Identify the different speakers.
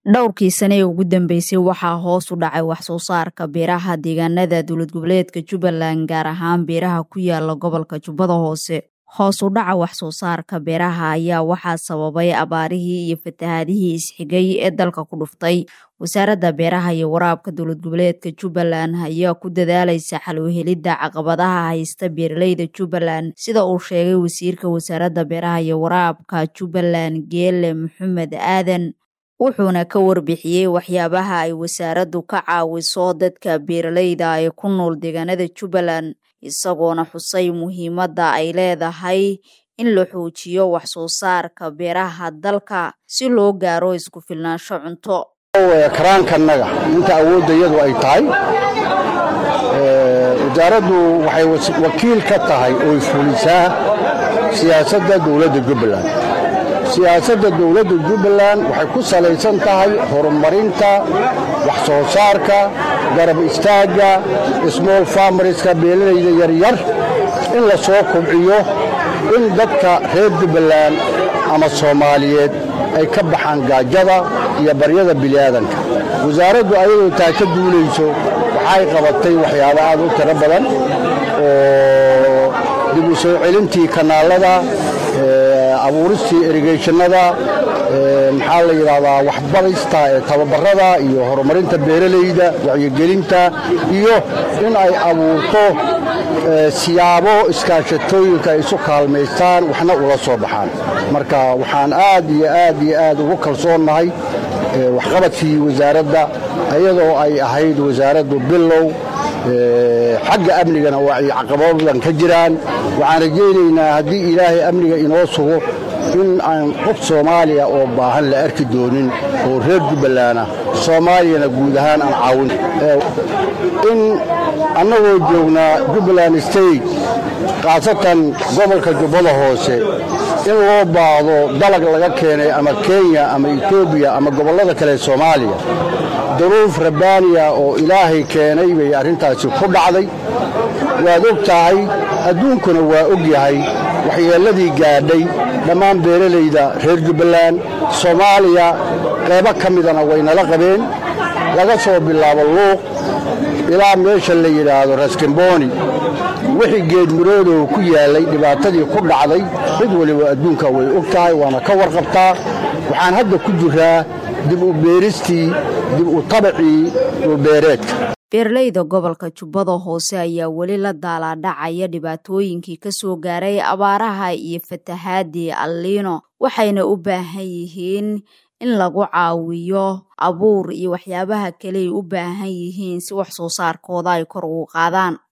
Speaker 1: dhowrkii sane ee ugu dambeysay waxaa hoos u dhacay wax soo saarka beeraha deegaanada dowlad goboleedka jubbaland gaar ahaan beeraha ku yaala gobolka jubbada hoose hoos u dhaca wax soo saarka beeraha ayaa waxaa sababay abaarihii iyo fatahaadihii isxigay ee dalka ku dhuftay wasaaradda beeraha iyo waraabka dowlad goboleedka jubbaland ayaa ku dadaalaysa xalwhelidda caqabadaha haysta beeraleyda jubbaland sida uu sheegay wasiirka wasaaradda beeraha iyo waraabka jubbaland geele maxamed aadan wuxuuna ka warbixiyey waxyaabaha ay wasaaraddu ka caawiso dadka beeraleyda ee ku nool deegaanada jubbaland isagoona xusay muhiimadda ay leedahay in la xoojiyo wax soo saarka beeraha dalka si loo gaaro isku filnaansho cunto
Speaker 2: karaankanaga inta awoodda iyadu ay tahay wasaaraddu waxay wakiil ka tahay oy fulisaa siyaasadda dowladda jubbaland siyaasadda dowladda jubbaland waxay ku salaysan tahay horumarinta wax soo saarka garab istaagga small farmarska beelalayda yaryar in la soo kobciyo in dadka reer jubbaland ama soomaaliyeed ay ka baxaan gaajada iyo baryada biliaadanka wasaaraddu ayadoo taa ka duulayso waxay qabatay waxyaaba aad u tiro badan oo dib u soo celintii kanaalada abuuristii erigeshannada maxaa la yidhaahdaa waxbarista ee tababarada iyo horumarinta beeralayda wacyigelinta iyo in ay abuurto siyaabo iskaashatooyinka ay isu kaalmaystaan waxna ula soo baxaan marka waxaan aad iyo aad iyo aad ugu kalsoonnahay waxqabadkii wasaaradda iyadoo ay ahayd wasaaraddu bilow xagga amnigana waa ay caqabado badan ka jiraan waxaan rajaynaynaa haddii ilaahay amniga inoo sugo in aan qof soomaaliya oo baahan la arki doonin oo reer jubbalandna soomaaliyana guud ahaan aan caawin in annagoo joognaa jubbaland state khaasatan gobolka jubbada hoose in loo baahdo dalag laga keenay ama kenya ama etoobiya ama gobollada kale soomaaliya duruuf rabbaaniya oo ilaahay keenay bay arrintaasi ku dhacday waad og tahay adduunkuna waa og yahay waxyeelladii gaadhay dhammaan beeralayda reer jubbaland soomaaliya qaybo ka midana waynala qabeen laga soo bilaabo luuq ilaa meesha la yidhaahdo raskamboni wixii geedmiroodow ku yaallay dhibaatadii ku dhacday mid waliba adduunka way og tahay waana ka warqabtaa waxaan hadda ku jiraa dib u beeristii dib u tabacii dhulbeereedka
Speaker 1: beeraleyda gobolka jubbada hoose ayaa weli la daalaadhacaya dhibaatooyinkii ka soo gaaray abaaraha iyo fatahaadii alliino waxayna u baahan yihiin in lagu caawiyo abuur iyo waxyaabaha kale ay u baahan yihiin si wax soo saarkooda ay kor ugu qaadaan